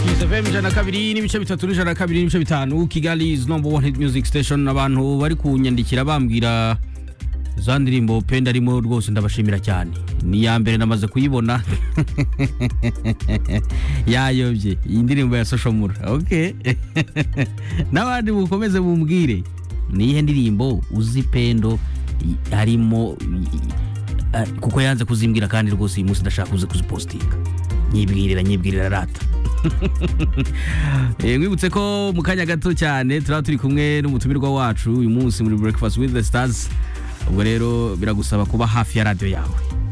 FM ijana kabiri n'ibice bitatu n'ijana kabiri n'ibice bitanu Kigali is number one hit music station abantu bari kunyandikira bambwira za ndirimbo penda arimo rwose ndabashimira cyane ni iya mbere namaze kuyibona yayobye iyi ndirimbo ya soshomura okay n'abandi mukomeze mumbwire niyihe ndirimbo uzi pendo i- harimo i- i- a- kuko yanze kuzimbwira kandi rwose uyu munsi ndashaka kuza kuzipositinga nyibwirira nyibwirira rata Eh, mwibutse ko mu kanya gato cyane turaba turi kumwe n'umutumirwa wacu uyu munsi muri breakfast with the stars ubwo rero biragusaba kuba hafi ya radiyo yawe